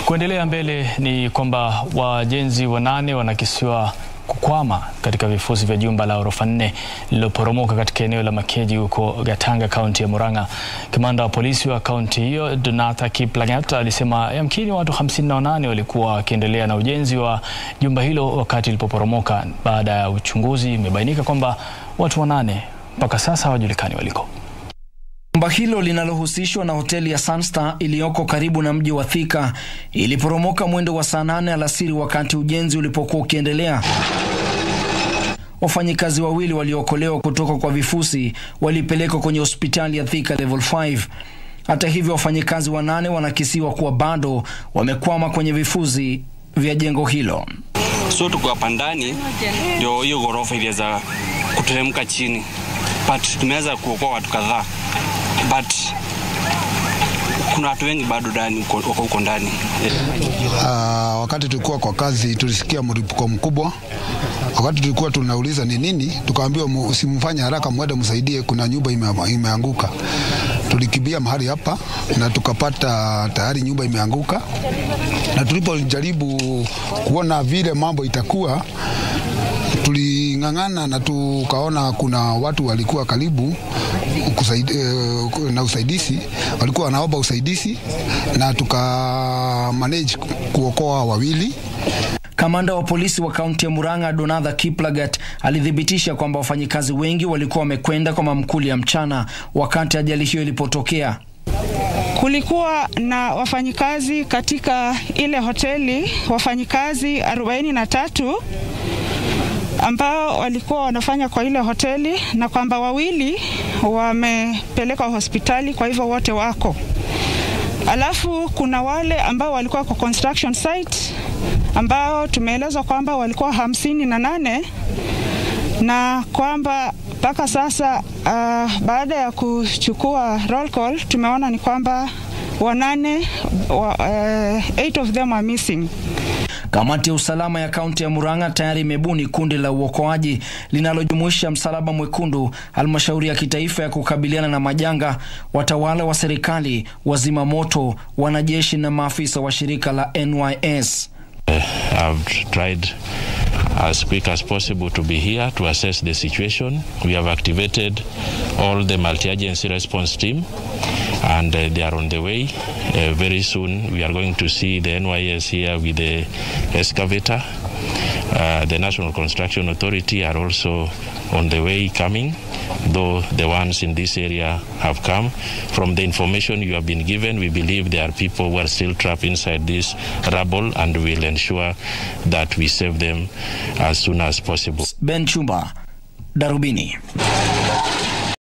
Kuendelea mbele ni kwamba wajenzi wanane wanakisiwa kukwama katika vifusi vya jumba la ghorofa nne lililoporomoka katika eneo la Makeji huko Gatanga, kaunti ya Murang'a. Kamanda wa polisi wa kaunti hiyo Donatha Kiplagat alisema yamkini watu 58 walikuwa wakiendelea na ujenzi wa jumba hilo wakati lilipoporomoka. Baada ya uchunguzi, imebainika kwamba watu wanane mpaka sasa hawajulikani waliko. Jumba hilo linalohusishwa na hoteli ya Sunstar iliyoko karibu na mji wa Thika iliporomoka mwendo wa saa nane alasiri wakati ujenzi ulipokuwa ukiendelea. Wafanyikazi wawili waliokolewa kutoka kwa vifusi walipelekwa kwenye hospitali ya Thika level 5. Hata hivyo, wafanyikazi wanane wanakisiwa kuwa bado wamekwama kwenye vifusi vya jengo hilo. So tuko hapa ndani ndio hiyo ghorofa iliweza kuteremka chini, but tumeweza kuokoa watu kadhaa, but kuna watu wengi bado ndani wako huko ndani. Uh, wakati tulikuwa kwa kazi tulisikia mlipuko mkubwa. Wakati tulikuwa tunauliza ni nini, tukaambiwa usimfanye haraka, mwende msaidie, kuna nyumba ime, imeanguka. Tulikimbia mahali hapa na tukapata tayari nyumba imeanguka, na tulipojaribu kuona vile mambo itakuwa tuling'ang'ana na tukaona kuna watu walikuwa karibu kusaidi, uh, na usaidizi, walikuwa wanaomba usaidizi na tuka manage kuokoa wawili. Kamanda wa polisi wa kaunti ya Murang'a Donatha Kiplagat alithibitisha kwamba wafanyikazi wengi walikuwa wamekwenda kwa mamkuli ya mchana wakati ajali hiyo ilipotokea. Kulikuwa na wafanyikazi katika ile hoteli, wafanyikazi 43 ambao walikuwa wanafanya kwa ile hoteli na kwamba wawili wamepelekwa hospitali, kwa hivyo wote wako. Alafu kuna wale ambao walikuwa kwa construction site ambao tumeelezwa kwamba walikuwa hamsini na nane na kwamba mpaka sasa uh, baada ya kuchukua roll call tumeona ni kwamba wanane wa, uh, eight of them are missing. Kamati ya usalama ya kaunti ya Murang'a tayari imebuni kundi la uokoaji linalojumuisha Msalaba Mwekundu, halmashauri ya kitaifa ya kukabiliana na majanga, watawala wa serikali, wazima moto, wanajeshi na maafisa wa shirika la NYS. I've tried as quick as possible to be here to assess the situation. We have activated all the multi-agency response team and uh, they are on the way. Uh, very soon we are going to see the NYS here with the excavator. Uh, the National Construction Authority are also on the way coming, though the ones in this area have come. From the information you have been given, we believe there are people who are still trapped inside this rubble and we'll ensure that we save them as soon as possible. Ben Chumba, Darubini.